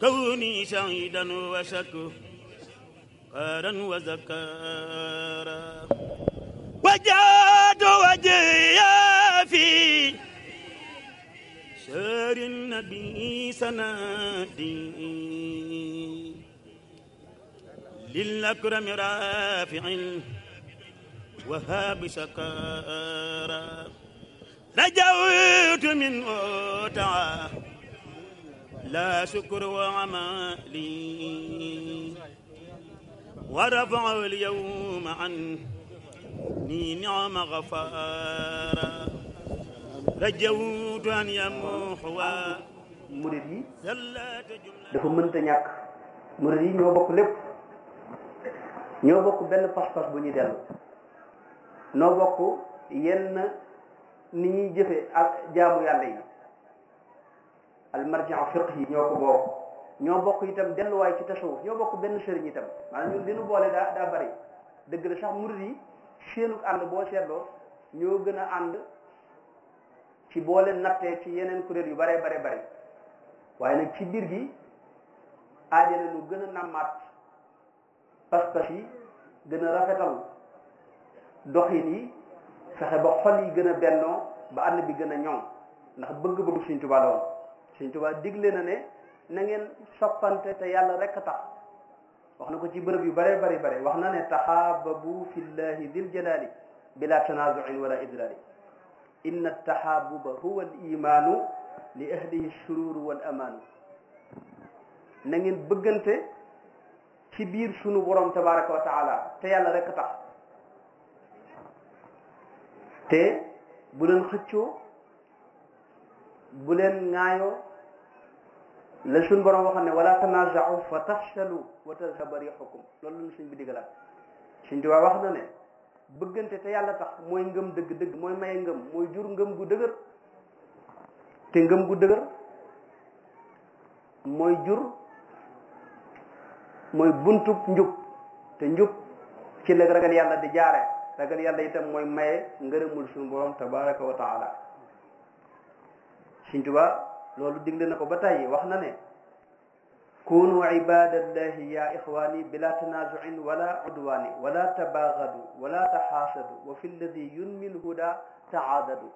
كوني شهيدا وشكرا وذكارا وجاد وجهي في شهر النبي سنادي للأكرم رافع وهاب شكارا رجوت منه تعالى لا شكر وعمالي ورفع اليوم عني نعم غفارا رجوت أن يمحو murit yi زلات جملة dafa mënta ñàkk murit yi ñoo bokk lépp ñoo bokk benn pas-pas bu ñuy dellu noo bokk yenn ni ñuy jëfe ak jaamu yàlla yi almarjiu fiq yi ñoo ko bokk ñoo bokk itam delluwaay ci tasawuf ñoo bokk benn sëriñ itam maanaam ñun li nu boole daa daa bari dëgg la sax murit yi seenu ànd boo seetloo ñoo gën a ànd ci boole nattee ci yeneen kuréel yu bare bare bari waaye nag ci biir gi aaja na lu gën a nàmmaat pas-pas yi gën a rafetal doxin yi fexe ba xol yi gën a bennoo ba ànd bi gën a ñoŋ ndax bëgg-bëgg Sëriñ Tuubaa la woon Sëriñ Tuubaa digle na ne na ngeen soppante te yàlla rekk a tax wax na ko ci bërëb yu bare bari bare wax na ne taxaababu fillahi dil jalaali bila tanazuin wala idraari inna taxaabuba huwa al imaanu li ahlihi sururu wal amaanu na ngeen bëggante ci biir sunu borom tabaraka wa taala te yàlla rekk tax te bu leen xëccoo bu leen ŋaayoo la suñ borom waxam ne wala tanaaza'u fa tafshalu wa tadhhaba riihukum loolu lañu suñ bi digalaat suñ tubaab wax na ne bëggante te yàlla tax mooy ngëm dëgg-dëgg mooy maye ngëm mooy jur ngëm gu dëgër te ngëm gu dëgër mooy jur mooy buntub njub te njub ci la ragal yàlla di jaare ragal yàlla itam mooy maye ngërëmul suñu borom tabaraka wa taala Sëñ Tuubaa loolu digle na ko ba tàyyi wax na ne kunu ibadallahi ya ixwani bila tanazuin wala udwani wala tabaagadu wala taxaasadu wa fi lladi yunmi lhuda taadadu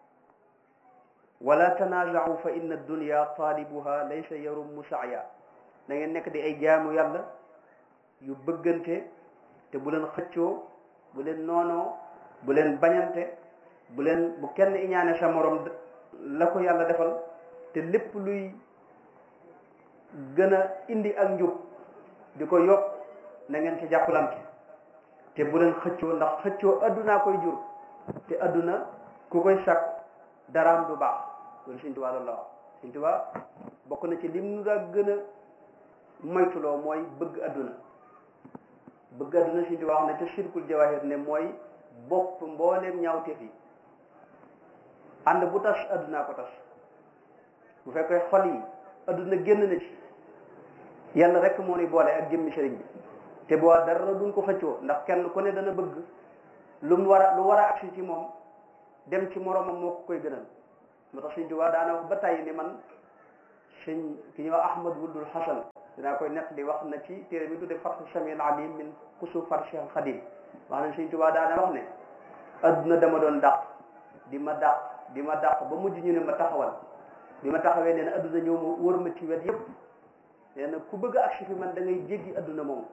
wala tanaazau fa inna dunya taalibuha laysa yarummu saaya na ngeen nekk di ay jaamu yàlla yu bëggante te bu leen xëccoo bu leen noonoo bu leen bañante bu leen bu kenn iñaane sa morom la ko yàlla defal te lépp luy gën a indi ak njub di ko yokk na ngeen ci jàppalante te bu leen xëccoo ndax xëccoo addunaa koy jur te adduna ku koy sàkk daraam du baax loolu Sëñ Tuubaa loolu la wax Sëñ Tuubaa bokk na ci lim nu daa gën a moytuloo mooy bëgg adduna bëgg adduna Sëñ Tuubaa wax ne te sirkul jawahir ne mooy bopp mbooleem ñaawteef yi ànd bu tas addunaa ko tas bu fekkee xol yi adduna génn na ci yàlla rek moo ni boole ak jëmmi sëriñ bi te boo dara duñ ko xëccoo ndax kenn ku ne dana bëgg lu mu war a lu war a agsi ci moom dem ci moromam moo ko koy gënal moo tax Sëñ Tuubaa daana wax ba tàyyi ni man sëñ ki ñuy wax Ahmad Wuldul Hasan dinaa koy nett li wax na ci téere bi tudde Fath Samil Alim min Kusufar Cheikh Khadim wax na Sëñ Tuubaa daana wax ne adduna dama doon dàq di ma dàq di ma dàq ba mujj ñu ne ma taxawal bi ma taxawee nee na adduna ñëw ma wër ma ci wet yépp nee na ku bëgg a agsi fi man da ngay jéggi adduna moom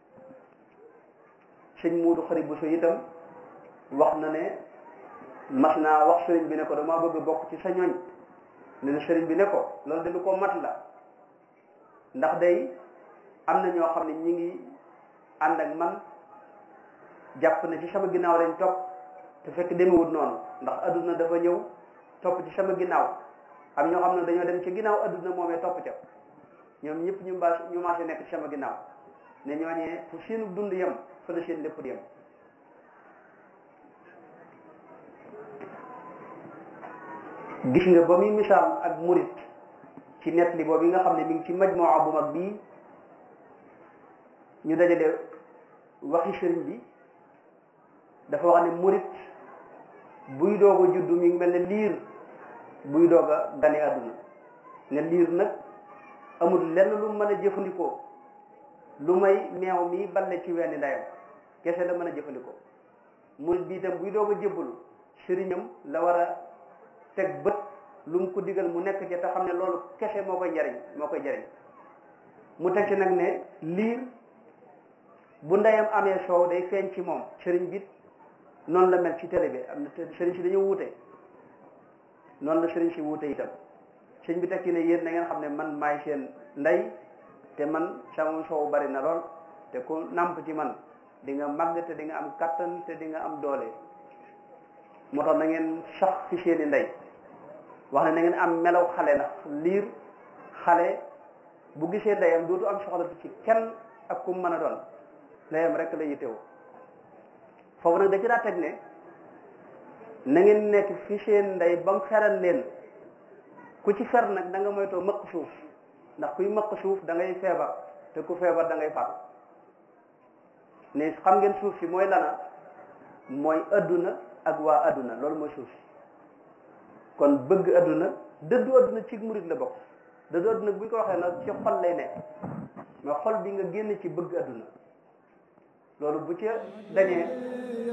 sëñ Muudu Xari Buso itam wax na ne mas naa wax sëriñ bi ne ko damaa bëgg bokk ci sa ñoñ ne na sëriñ bi ne ko loolu de lu ko mat la ndax day am na ñoo xam ne ñi ngi ànd ak man jàpp ne ci sama ginnaaw lañ topp te fekk demewut noonu ndax adduna dafa ñëw topp ci sama ginnaaw am ñoo xam ne dañoo dem ci ginnaaw adduna moomee topp ca ñoom ñëpp ñu mbaas ñu maase nekk ci sama ginnaaw ne ñooñee fu seenu dund yem fa la seen lépp di yem gis nga ba muy misaal ak murit ci net li boobu yi nga xam ne mi ngi ci majmuwa bu mag bii ñu dajale waxi sëriñ bi dafa wax ne murit buy doog a juddu mi ngi mel ne liir buy doog a gane àdduna ne liir nag amul lenn lu mën a jëfandikoo lu may meew mi balle ci wenn ndeyam kese la mën a jëfandikoo murid bi itam buy doog a jébbalu sëriñam la war a teg bët lu mu ko digal mu nekk ci te xam ne loolu kese moo koy jariñ moo koy jariñ mu teg ci nag ne liir bu ndeyam amee soow day feeñ ci moom sëriñ bi noonu la mel ci télé bi am na sëriñ si dañoo wuute noonu la sëriñ si wuute itam sëriñ bi teg ci ne yéen na ngeen xam ne man maay seen ndey te man sama soow bari na lool te ku nàmp ci man di nga màgg te di nga am kattan te di nga am doole moo tax na ngeen sax ci seeni ndey wax ne na ngeen am melaw xale ndax liir xale bu gisee ndeyam dootu am soxla ci kenn ak ku mën a doon ndeyam rek la yittewoo foofu nag da ci daa teg ne na ngeen nekk fi seen ndey ba mu feral leen ku ci fer nag da nga moytoo mëq suuf ndax kuy mëq suuf da ngay feebar te ku feebar da ngay faatu ne xam ngeen suuf si mooy lana mooy adduna ak waa adduna loolu mooy suuf si kon bëgg adduna dëddu adduna ci murit la bokk dëddu adduna bu ñu ko waxee nag ci xol lay nekk mais xol bi nga génn ci bëgg adduna loolu bu ca dañee